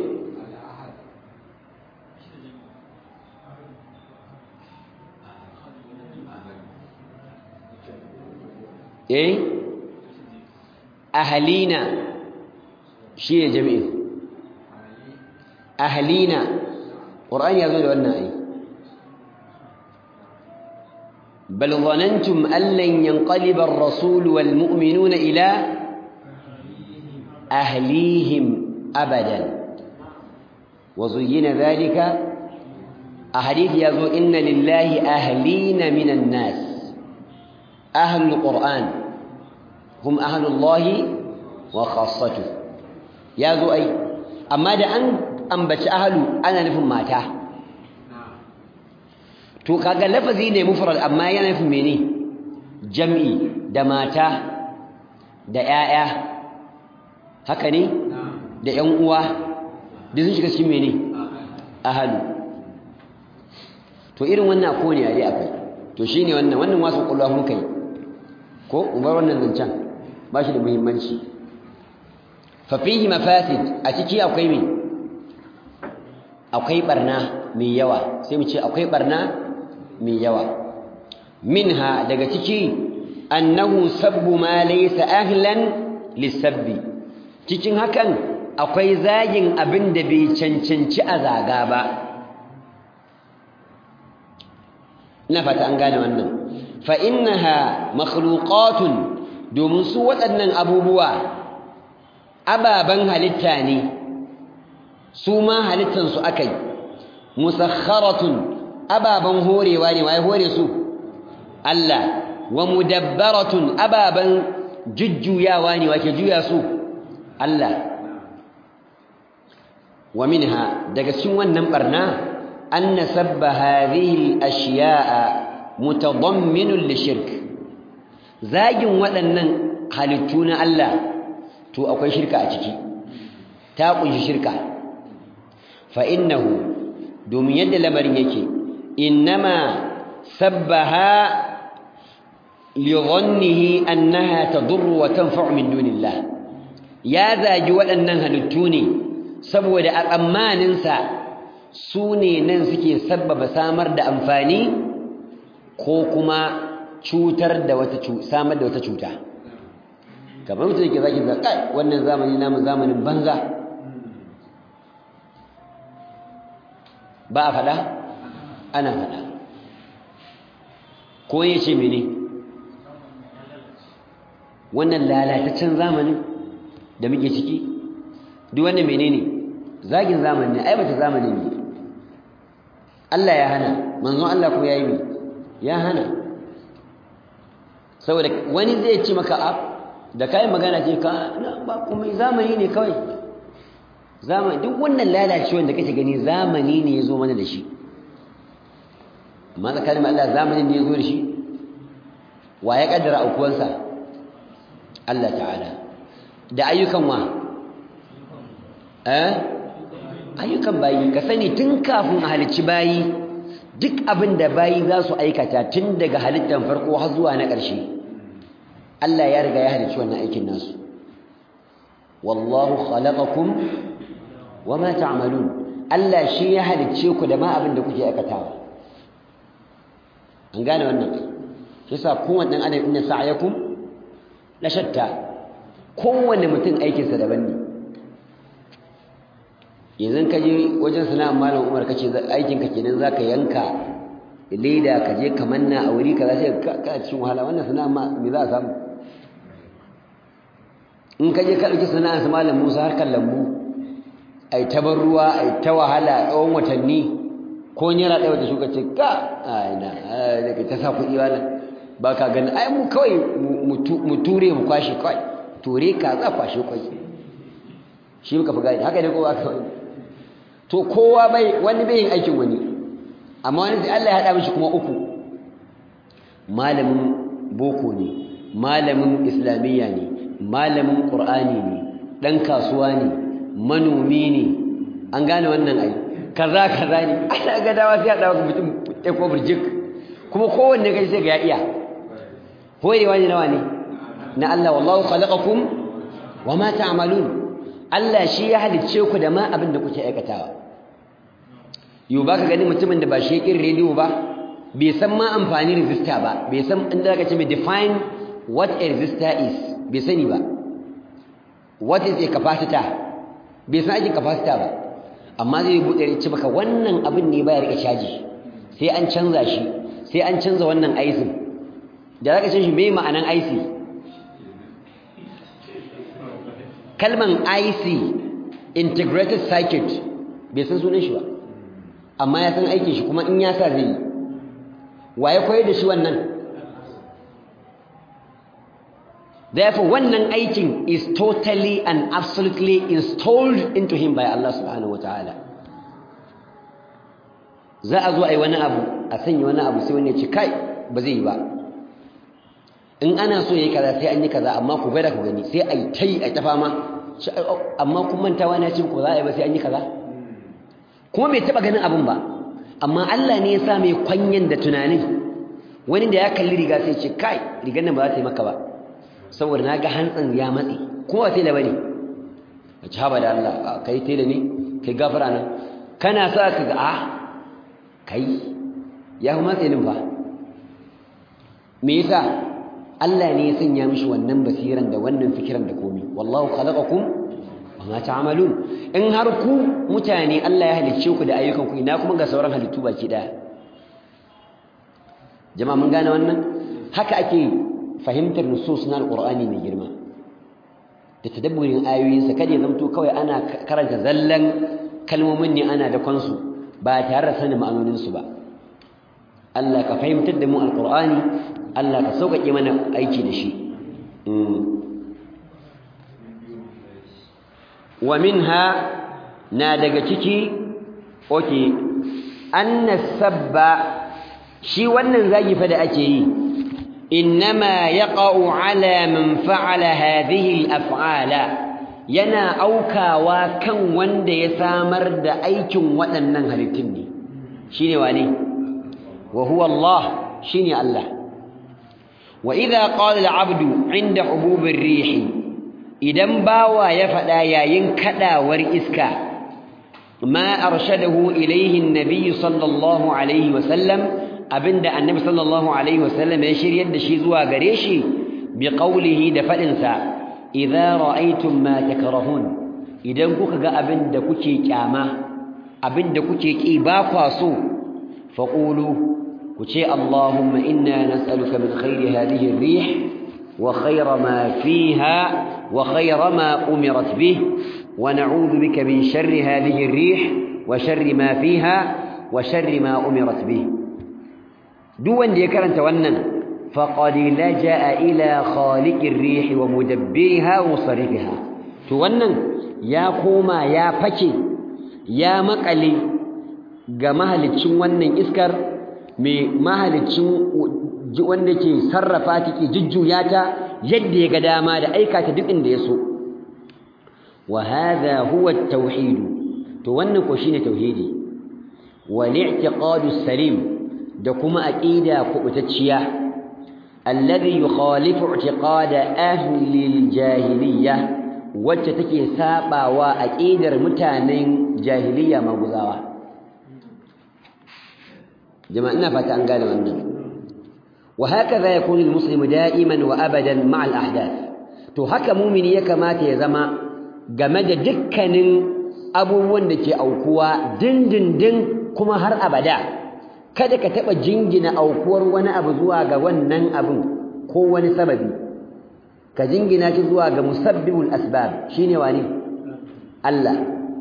eh ahalina shi ne jami'in ahalina ƙur'an ya zo da wannan ai bal zanantum allan yanqaliba ar-rasul wal mu'minuna ila ahlihim abadan wa zuyyina dhalika ahadith yazo inna lillahi ahlina minan nas ahlul qur'an hum ahlullahi wa khassatu yazo ai amma da an ambaci ahlu ana nufin mata to kaga lafazi ne mufrad amma yana nufin mene jam'i da mata da 'ya'ya haka ne da 'yan uwa duk sun shiga cikin mene ahlu to irin wannan ko ne dai akwai to shine wannan wannan wasu kullu mun kai ko umar wannan zancan ba shi da muhimmanci fa fihi mafasid a ciki akwai me akwai barna mai yawa sai mu ce akwai barna mai yawa minha daga ciki annahu sabbu ma laysa ahlan lisabbi cikin hakan akwai zagin abin da bai cancanci a zaga ba ina fata an gane wannan fa innaha makhluqatun domin su waɗannan abubuwa ababan halitta ne su ma halittan su akai musakharatun ababan horewa ne waye hore su Allah wa mudabbaratun ababan jujjuyawa ne wake juya su Allah wa minha daga cikin wannan barna أن سب هذه الأشياء متضمن للشرك زاجن waɗannan halittu na Allah to akwai shirka a ciki ta kunshi shirka fa innahu domin yadda lamarin yake innama sabbaha li dhannihi annaha tadurru wa tanfa'u min dunillah ya zagi waɗannan halittu ne saboda a tsammaninsa su ne nan suke sabbaba samar da amfani ko kuma cutar da wata samar da wata cuta kamar mutum yake zaki za kai wannan zamani namu zamanin banza ba a faɗa ana faɗa ko ya ce mene wannan lalataccen zamanin da muke ciki duk wannan menene zagin zamani ne ai bata zamani ne Allah ya hana manzon Allah ko yayi ne ya hana saboda wani zai ci maka ab da kai magana ce ka ba kuma zamani ne kawai zamani duk wannan lalacewar da kake gani zamani ne yazo mana da shi amma tsakanin Allah zamani ne yazo da shi wa ya kaddara aukuwansa Allah ta'ala da ayyukan wa eh ayyukan bayi ka sani tun kafin a halicci bayi duk abin da bayi za su aikata tun daga halittar farko har zuwa na ƙarshe Allah ya riga ya halicci wannan aikin nasu wallahu khalaqakum wama ta'malun Allah shi ya halicce ku da ma abin da kuke aikatawa an gane wannan shi yasa kowanne dan adam inna sa'yakum la shatta kowanne mutum aikinsa daban ne yanzu ka je wajen sana'ar malam umar kace aikin ka kenan zaka yanka leda ka je ka manna a wuri kaza sai ka cikin wahala wannan sana'a ma me za a samu in ka je ka dauki sana'ar malam Musa harkar lambu ai tabar ruwa ai ta wahala tsawon watanni ko nyara ɗaya wata shuka ce ka ai na da ka ta sa kuɗi wala ba ka gani ai mu kawai mu ture mu kwashe kawai ture ka za kwashe kwai shi muka fi gani haka ne ko ba ka wani to kowa bai wani bai yin aikin wani amma wani sai Allah ya hada mishi kuma uku malamin boko ne malamin islamiyya ne malamin qur'ani ne dan kasuwa ne manomi ne an gane wannan ai kaza kaza ne ana ga dawa sai hada maka mutum ɗaya ko burjik kuma kowanne kai sai ga ya iya hoyewa ne nawa ne na Allah wallahu khalaqakum wama ta'malun Allah shi ya halicce ku da ma abin da kuke aikatawa yau ba ka gani mutumin da ba shi ya ƙin rediyo ba bai san ma amfani resistor ba bai san inda aka ce mai define what a resistor is bai sani ba what is a capacitor bai san aikin capacitor ba amma zai buɗe ya ce maka wannan abin ne baya rike caji sai an canza shi sai an canza wannan aisin da zaka ce shi me ma'anan aisi kalman IC integrated circuit bai san sunan shi ba amma ya san aikin shi kuma in ya sa zai yi waye koyar da shi wannan therefore wannan aikin is totally and absolutely installed into him by Allah subhanahu wataala za a zo a yi wani abu a sanya wani abu sai wani ya ce kai ba zai yi ba in ana so ya yi kaza sai an yi kaza amma ku gwada ku gani sai a yi ta yi a ta fama amma kun mantawa na ce ku za a yi ba sai an yi kaza kuma bai taɓa ganin abin ba amma Allah ne ya sa mai kwanyen da tunanin wani da ya kalli riga sai ce kai rigar nan ba za ta yi maka ba saboda na ga hantsin ya matse kuma ba tela ba ne a ci haɓa da Allah kai tela ne kai gafara nan kana sa ka ga a kai ya fi matse nin fa me yasa Allah ne ya sanya mishi wannan basiran da wannan fikiran da komi wallahu khalaqakum wa ma ta'malun in har ku mutane Allah ya halicce ku da ayyukan ku ina kuma ga sauran halittu baki daya jama'a mun gane wannan haka ake fahimtar nusus na alqur'ani mai girma da tadabburin ayoyinsa kada ya zamto kawai ana karanta zallan kalmomin ne ana da kansu ba tare da sanin ma'anoninsu ba Allah ka fahimtar da mu alqur'ani Allah ka sauƙaƙe mana aiki da shi wa minha na daga ciki oke anna sabba shi wannan zagi fa da ake yi innama yaqa'u ala man fa'ala hadhihi al-af'ala yana aukawa kan wanda ya samar da aikin waɗannan halittun ne shine wane wa huwa Allah shine Allah wa idza qala al-'abdu 'inda hubub ar-rih idan bawa ya fada yayin kadawar iska ma arshadahu ilayhi an-nabiy sallallahu alayhi wa sallam abinda annabi sallallahu alaihi wasallam ya shiryar da shi zuwa gare shi bi qawlihi da fadin sa idza ra'aytum ma takrahun idan kuka ga abinda kuke kyama abinda kuke ki ba kwa so faqulu ku ce allahumma inna nas'aluka min khairi hadhihi ar-rih wa khayra ma fiha wa khayra ma umirat bih wa na'udhu bika min sharri hadhihi ar-rih wa sharri ma fiha wa sharri ma umirat bih duk wanda ya karanta wannan faqad laja'a ila khaliqir rih wa mudabbirha wa musarrifiha to wannan ya koma ya fake ya makale ga mahalicin wannan iskar mai mahalicin wanda ke sarrafa take jujjuya ta yadda ya ga dama da aikata duk inda ya so wa hadha huwa at-tauhid to wannan ko shine tauhidi wal i'tiqadu salim da kuma aqida kubutacciya alladhi yukhalifu i'tiqada ahli al-jahiliyyah wacce take sabawa aqidar mutanen jahiliya maguzawa jama'a ina fata an gane wannan wa hakaza yakunu al-muslimu da'iman wa abadan ma'a al-ahdath to haka mumini ya kamata ya zama game da dukkanin abubuwan da ke aukuwa dindindin kuma har abada kada ka taɓa jingina aukuwar wani abu zuwa ga wannan abin ko wani sababi ka jingina shi zuwa ga musabbibul asbab shine wani Allah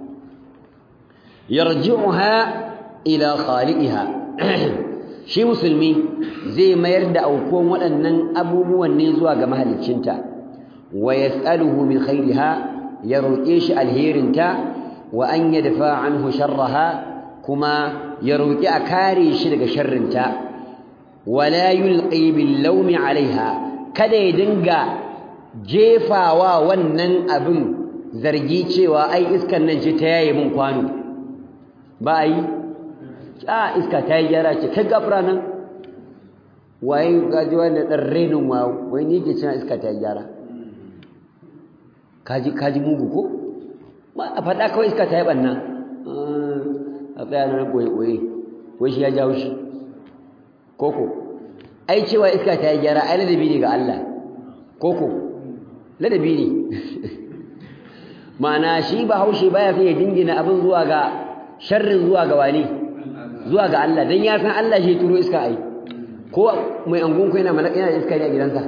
yarji'uha ila khaliqiha shi musulmi zai mayar da aukuwan waɗannan abubuwan ne zuwa ga mahaliccinta wa yas'aluhu min khairiha ya roƙe shi alherinta wa an yadfa anhu sharraha kuma ya roƙi a kare shi daga sharrinta wala yulqi bil lawmi alaiha kada ya dinga jefawa wannan abin zargi cewa ai iskan nan ce ta yaye min kwano ba ai a iska ta yi gyara ce kai gafara nan waye gaji wanda dan renin wa wai ni ke cewa iska ta yi gyara kaji kaji mugu ko ba a faɗa kawai iska ta yi ɓanna a tsaya na ɓoye-ɓoye wai shi ya jawo shi koko ai cewa iska ta yi gyara ai ladabi ne ga Allah koko ladabi ne ma'ana shi ba haushe baya fiye dingina abin zuwa ga sharrin zuwa ga wani zuwa ga Allah don ya san Allah shi turo iska ai ko mai angonku yana malaka yana iska ne a gidansa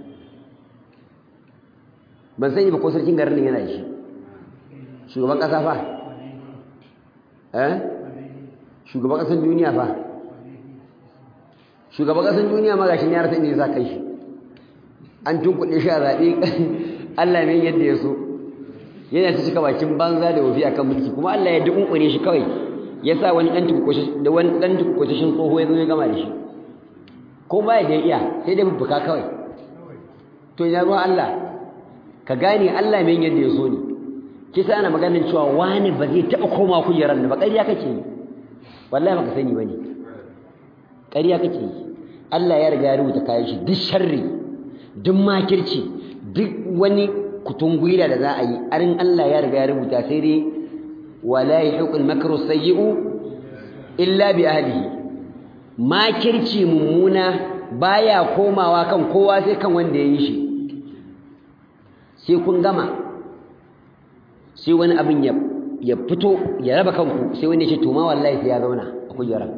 ban sani ba ko sarkin garin yana da shi shugaban ƙasa fa eh shugaban ƙasar duniya fa shugaban ƙasar duniya ma gashi ya rasa inda ya sa kai shi an tunkuɗe shi a zaɓe Allah ne yadda ya so yana ta cika bakin banza da wofi akan mulki kuma Allah ya dukunkune shi kawai ya sa wani ɗan tukukushin da wani ɗan tukukushin tsoho ya zo ya gama da shi ko ba da ya iya sai dai bubbuka kawai to ya ruwa Allah ka gane Allah mai yadda ya so ne kisa ana maganin cewa wani ba zai taɓa koma kujerar da ba ƙarya kake yi wallahi baka sani bane ƙarya kake yi Allah ya riga ya rubuta kayan shi duk sharri duk makirci duk wani kutungwila da za a yi arin Allah ya riga ya rubuta sai dai wala yahiqul makru sayyi'u illa bi ahlihi makirci mummuna baya komawa kan kowa sai kan wanda ya yi shi sai kun gama sai wani abin ya ya fito ya raba kanku sai wanda ya ce to ma wallahi sai ya zauna a kujerar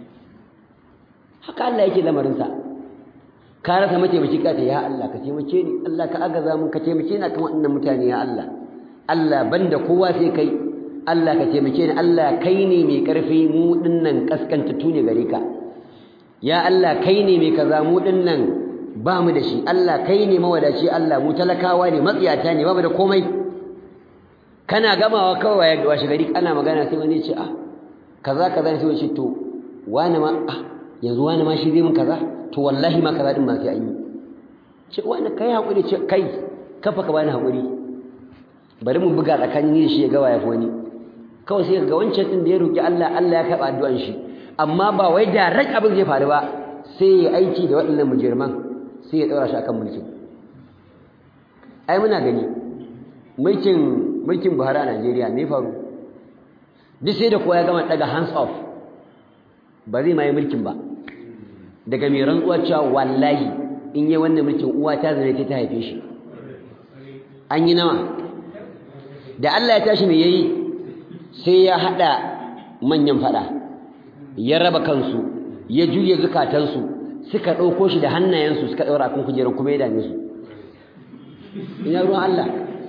haka Allah yake lamarinsa ka rasa mataimaki ka ta ya Allah ka taimake ni Allah ka agaza mun ka taimake ni kan waɗannan mutane ya Allah Allah banda kowa sai kai Allah ka taimake ni Allah kai ne mai karfi mu dinnan kaskantattu ne gare ka ya Allah kai ne mai kaza mu dinnan ba mu da shi Allah kai ne mawadaci Allah mu talakawa ne matsiyata ne ba mu da komai kana gamawa kawai washe gari ana magana sai wani ce ah kaza kaza sai wani ce to wani ma ah yanzu wani ma shi zai mun kaza to wallahi ma kaza din ma sai an yi ce wani kai hakuri ce kai kafa ka bani hakuri bari mu buga tsakanin ni da shi ya ga waya wani kawai sai ga wancan din da ya roki Allah Allah ya karba addu'an shi amma ba wai direct abin zai faru ba sai ya aiki da waɗannan mujirman sai ya daura shi akan mulkin ai muna gani mulkin mulkin Buhari a Najeriya me faru duk sai da kowa ya gama daga hands off ba zai ma yi mulkin ba daga mai rantsuwa cewa wallahi in yi wannan mulkin uwa ta zane ta haife shi an yi nawa da Allah ya tashi me yayi sai ya hada manyan fada ya raba kansu ya juye zukatansu suka dauko shi da hannayensu suka daura kan kujerar kuma ya dame su ina ruwan Allah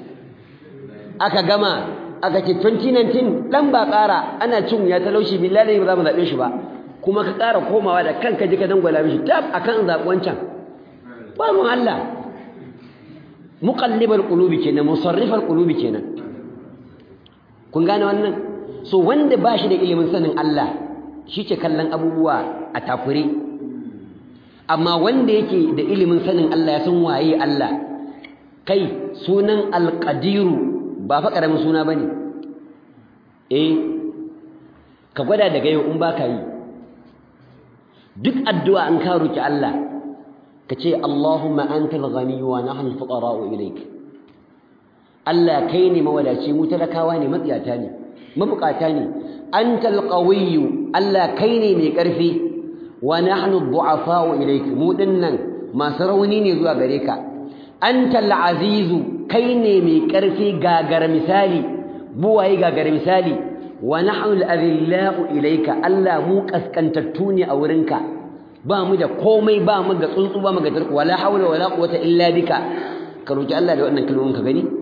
aka gama aka ce 2019 dan ba ƙara ana cin ya talaushi billahi ba za mu zabe shi ba kuma ka ƙara komawa da kanka ji ka dangwala mishi tab akan zaɓi wancan babu Allah muqallibal qulubi kenan musarrifal qulubi kenan kun gane wannan so wanda ba shi da ilimin sanin Allah shi ke kallon abubuwa a takure amma wanda yake da ilimin sanin Allah ya san waye Allah kai sunan alqadiru ba fa karamin suna bane eh ka gwada daga yau in baka yi duk addu'a an ka roki Allah ka ce Allahumma antal ghani wa nahnu fuqara'u ilayk Allah kai ne mawadaci mu talakawa ne matsiyata ne mabukata ne antal qawiyyu Allah kai ne mai karfi wa nahnu du'afa'u ilayk mu dinnan masu rauni ne zuwa gare ka antal azizu kai ne mai karfi gagara misali buwaye gagara misali wa nahnu al-adhillau ilayka Allah mu kaskantattu ne a wurinka ba mu da komai ba mu ga tsuntsu ba mu ga tarko wala hawla wala quwwata illa bika ka roki Allah da wannan kalmomin ka gani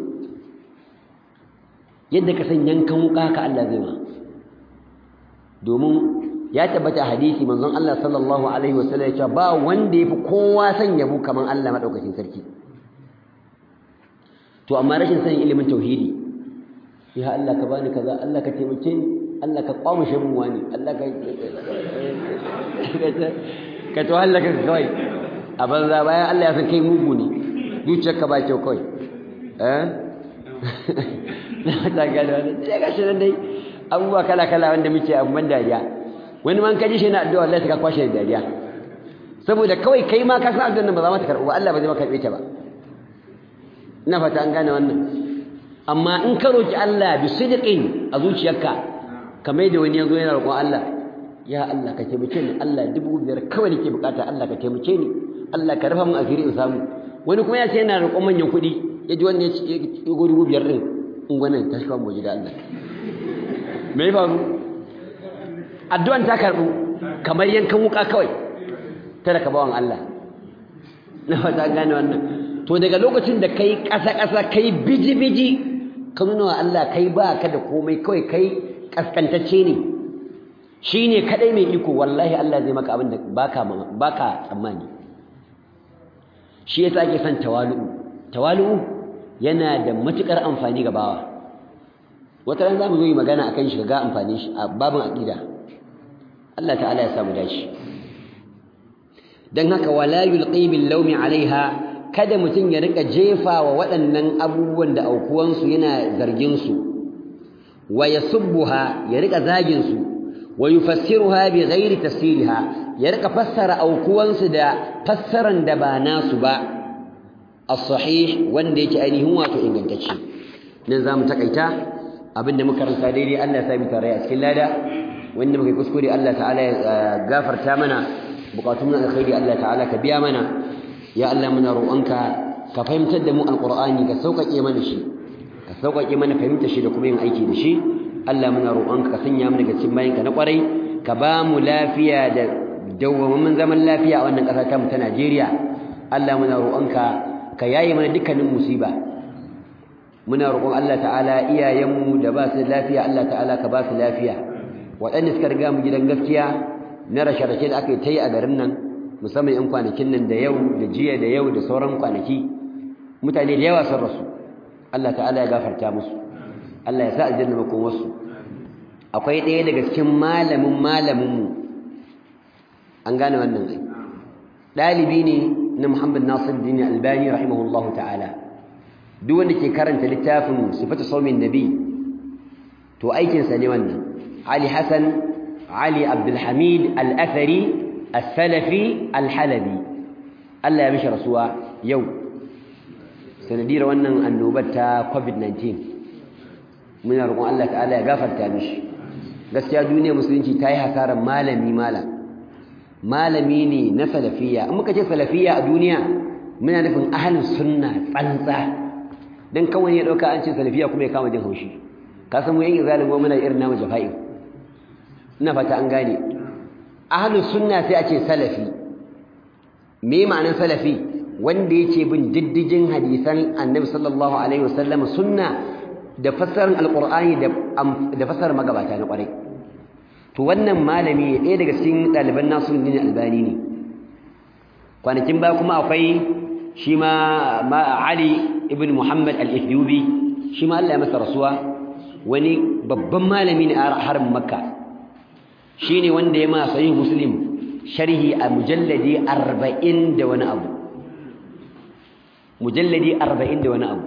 yadda ka san yankan wuka ka Allah zai ma domin ya tabbata hadisi manzon Allah sallallahu alaihi wasallam ya ce ba wanda yafi kowa san yabo kaman Allah madaukakin sarki to amma rashin sanin ilimin tauhidi ya Allah ka bani kaza Allah ka taimake ni Allah ka kwamushe mun wani Allah ka ka to Allah ka kawai a banza bayan Allah ya san kai mugu ne zuciyarka ba kyau kawai eh ta gano wani sai ga shi nan dai abubuwa kala kala wanda muke abubuwan dariya wani man kaji shi na addu'a Allah ka kwashe da dariya saboda kawai kai ma ka san addu'ar nan ba za ma ta karɓu ba Allah ba zai maka karɓe ta ba ina fata an gane wannan amma in ka roki Allah bi sidqin a zuciyarka kamar da wani yazo yana roƙon Allah ya Allah ka taimake ni Allah dubu biyar kawai nake bukata Allah ka taimake ni Allah ka rufa min asiri in samu wani kuma ya ce yana roƙon manyan kuɗi ya ji wannan ya ci ya dubu biyar din in gwanin ta shi mu ji da Allah me ya faru addu'an ta karɓu kamar yankan wuka kawai tare ka bawan Allah na fata gane wannan to daga lokacin da kai ƙasa-ƙasa kai biji-biji ka nuna wa Allah kai ba ka da komai kawai kai ƙasƙantacce ne shi ne kaɗai mai iko wallahi Allah zai maka abin da ba ka tsammani shi ya ake son tawalu'u tawalu'u yana da matuƙar amfani ga bawa wata ran za mu zo yi magana a kan shi ga amfani shi a babin aƙida Allah ta'ala ya samu dashi don haka wala yulqi bil lawmi alaiha kada mutum ya rika jefa wa waɗannan abubuwan da aukuwansu yana zarginsu wa ya subbuha ya rika zaginsu wa yufassiruha bi ghairi tafsiriha ya rika fassara aukuwansu da fassaran da ba nasu ba as-sahih wanda yake ainihin wato ingantacce nan zamu takaita abinda muka karanta daidai Allah ya sa mu tare a cikin lada wanda muka kuskure Allah ta'ala ya gafarta mana bukatun alkhairi Allah ta'ala ka biya mana ya Allah muna roƙonka ka fahimtar da mu alqur'ani ka sauƙaƙe mana shi ka sauƙaƙe mana fahimtar shi da kuma yin aiki da shi Allah muna roƙonka ka sanya mu daga cikin bayinka na ƙwarai ka ba mu lafiya da dawwammamin zaman lafiya a wannan ƙasa ta mu ta Najeriya Allah muna roƙonka ka yaye mana dukkanin musiba muna roƙon Allah ta'ala iyayenmu da ba su lafiya Allah ta'ala ka ba su lafiya waɗanda suka riga mu gidan gaskiya na rashe-rashe da aka yi ta yi a garin nan musamman 'yan kwanakin nan da yau da jiya da yau da sauran kwanaki mutane da yawa sun rasu Allah ta'ala ya gafarta musu Allah ya sa aljanna makon wasu akwai ɗaya daga cikin malamin malaminmu an gane wannan ai ɗalibi ne na Muhammad Nasir Dini Albani rahimahullahu ta'ala duk wanda ke karanta littafin sifatu saumin nabi to aikinsa ne wannan Ali Hassan Ali Abdulhamid Al-Athari Al-Salafi Al-Halabi Allah ya mishi rasuwa yau sanadiyar wannan annobar ta COVID-19 muna roƙon Allah ta'ala ya gafarta mishi gaskiya duniyar musulunci ta yi hasarar malami malam malami ne na salafiyya in muka ce salafiyya a duniya muna nufin ahalin sunna tsantsa dan kawai ya dauka an ce salafiyya kuma ya kama jin haushi ka san mu yan izalin mu muna irin namu jafa'i ina fata an gane ahalin sunna sai a ce salafi me ma'anar salafi wanda yake bin diddigin hadisan annabi sallallahu alaihi wasallam sunna da fassarar alqur'ani da da fassarar magabata na kwarai to wannan malami ɗaya daga cikin ɗaliban Nasiruddin Albani ne kwanakin ba kuma akwai shi ma Ali ibn Muhammad al-Ethiopi shi ma Allah ya masa rasuwa wani babban malami ne a harin Makka shine wanda ya ma sahih Muslim sharhi a mujalladi 40 da wani abu mujalladi 40 da wani abu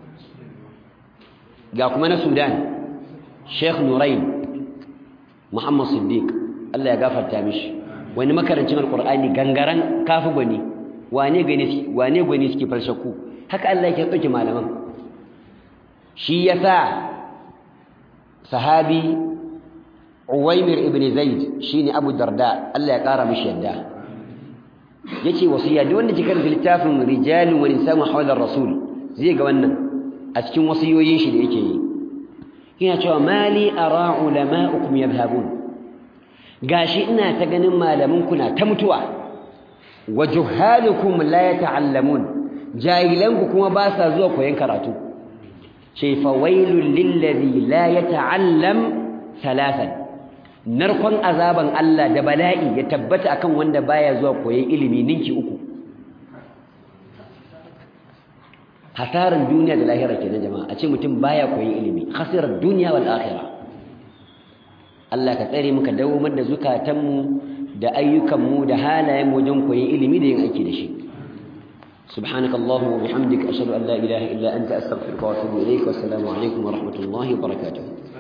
ga kuma na Sudan Sheikh Nurain Muhammad Siddiq Allah ya gafarta mishi wani makarancin alqur'ani gangaran kafi gwani wane gani wane gwani suke falsaku haka Allah yake dauke malaman shi yasa sahabi Uwaymir ibn Zaid shine Abu Darda Allah ya kara mishi yadda yace wasiya duk wanda kika karanta littafin rijalun wa nisaa hawla rasul zai ga wannan a cikin wasiyoyin shi da yake yi yana cewa mali ara ulama'ukum yadhhabun gashi ina ta ganin malamanku na ta mutuwa wa juhalukum la yata'allamun jahilanku kuma ba sa zuwa koyon karatu ce fa wailul lil ladhi la yata'allam thalathan narkon azaban Allah da bala'i ya tabbata akan wanda baya zuwa koyon ilimi ninki uku hasaran duniya da lahira kenan jama'a a ce mutum baya koyon ilimi khasirar duniya wal akhirah Allah ka tsare muka dawomar da zukatanmu da ayyukanmu da halayen wajen koyon ilimi da yin aiki da shi subhanakallahumma wa bihamdika ashhadu an la ilaha illa anta astaghfiruka wa atubu ilayk wa assalamu alaikum wa rahmatullahi wa barakatuh